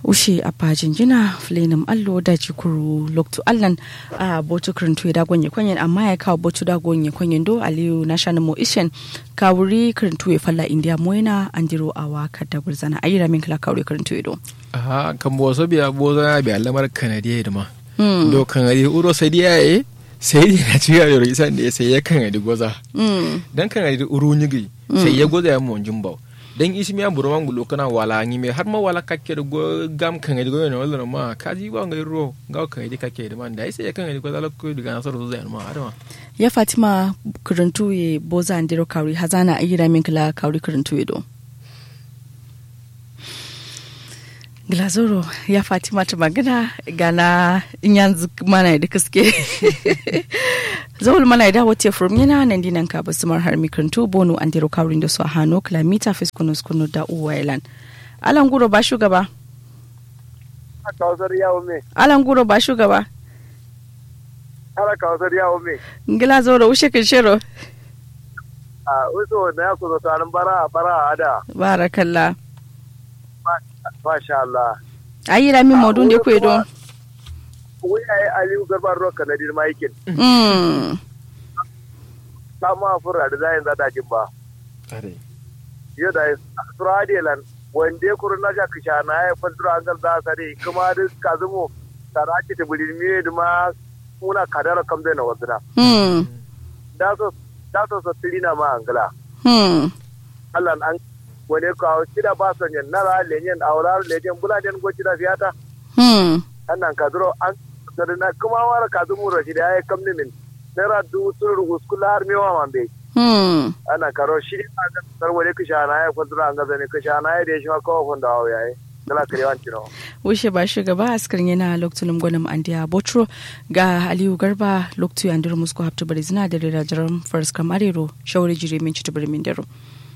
ushe a pajin jina flenim allo da jikuru loktu allan a botu kirintu da gonye kwanyen amma ya kawo botu da gonye kwanyen do aliyu na shanin mo ishen kawuri kirintu ya falla india moina an jiro a waka da gurzana ayi ramin kala kawuri kirintu ya do aha kan bo so biya bo za biya lamar kanadiya da ma do kanadiya uro sai dia e sai ya ci ga yoro isan da sai ya kanadi goza dan kanadi uro nyigi sai ya goza ya mon jumbo dan isi mi amburu mangu lokana wala ngi me har ma wala kakke da go gam kan ga go ne wala ma kaji ba ngai ro ga kan ga kakke da man da sai ya kan ga ko ko diga nasar zo zai ma adama ya fatima kurintu ye boza andiro kauri hazana ayira min kala kauri kurintu ye do glazoro ya fatima ta magana gana in yanzu mana da kaske zawul mana da wace from yana nan dinan ka basu mar har mikrantu bonu an diro kawrin da su a hano kilomita fiskunu skunu da uwailan alan guro ba shugaba kawsar yawo me alan guro ba shugaba ala kawsar yawo me ngila zoro ushe kin shiro a uso na ya kuzo tarin bara bara ada barakallah masha Allah ayi rami modun da ku don wai ai aliyu garba ruwa kanadir maikin mm sama fura da zayin zata jin ba are yau da suradilan wanda kuru na ja kisha na ya fadura an galda sare kuma da kazumo saraki ta bulin miye da ma muna kadara kambe na waduna mm da so da so so tirina ma angala mm Allah an wani kawo kida ba son yan nara lenyen aurar lenyen buladen go kida fiyata mm annan kadro an sadana kuma wara kazumu rashidi ay kamni min nera du sur uskula har mewa mambe mm ana karo shi a ga sar wani kishana ya kwadura an gaza ne kishana ya da shi ma kawo funda hawo yayi dala kare wanci no wushe ba shugaba askarin yana lokacin gwanin andiya botro ga aliyu garba lokacin yandir musko hafta bari zina da rirajiran faris kamarero shawari jire min ci tabar min daro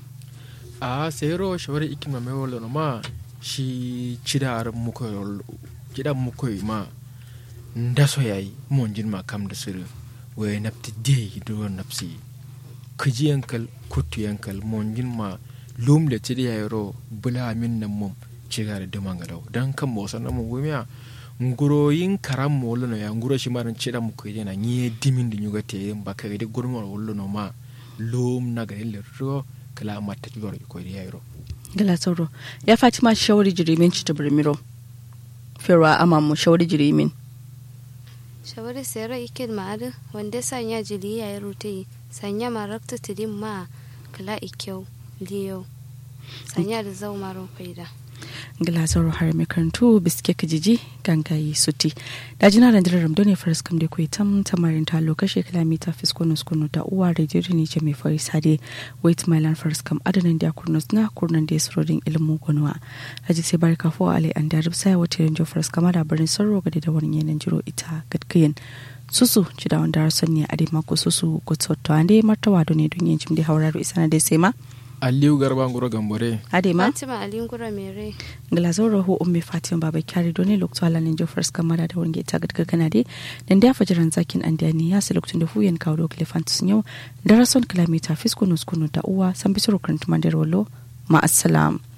a sayro shawari ikima me wala no ma shi cidar muko kidan muko ma ndaso yayi mon jin ma kam da sir we napti de do napsi kiji yankal kutu yankal mon jin ma lum le cidi yayro bula min nan mum cigar da mangalaw dan kan mo sanan mu gumiya nguroyin karam mo wala no ya nguro shi maran cida muko yana nye dimin da nyuga te ba ka ga gurmo wala no ma lum na ga le ro kala matta tigor ko yayro gala sauro ya fatima shawari jire min ci tabar miro ferwa amamu shawari jire min shawari sayar ikin ma'adu wanda sanya jili ya yi rute sanya marakta tidin ma kala ikyau liyau sanya da zau maron faida gala sauro har mai karantu biske kajiji gangayi suti da jina da jirar ramdo ne faris kam da kuwa tam tamarin ta lokashe kilomita fiskonus kunu da uwa da jirgin ne mai fari sade wait mailan faris kam adanin da kurnus na kurnan da surodin ilimin gwanuwa raji sai bari kafo alai an da rubsa wata yanzu faris kama da barin sarro gade da wani yanan jiro ita gadkiyin susu ci da wanda rason ne a dai mako susu gutsotto an dai martawa da ne don yin jim da hauraro isa na dai sai ma aliyu garba nguro gambore ade ma fatima alin gura mere glazoro ho umme fatima baba kyari doni lokto ala nin jo first kamara da wonge ta gadga kana de dan da fajiran zakin an da ni ya sa lokacin da huyen kawo do klefant sun yau da rason kilomita fiskunu skunu da uwa san bisoro kan tumandar wallo ma assalam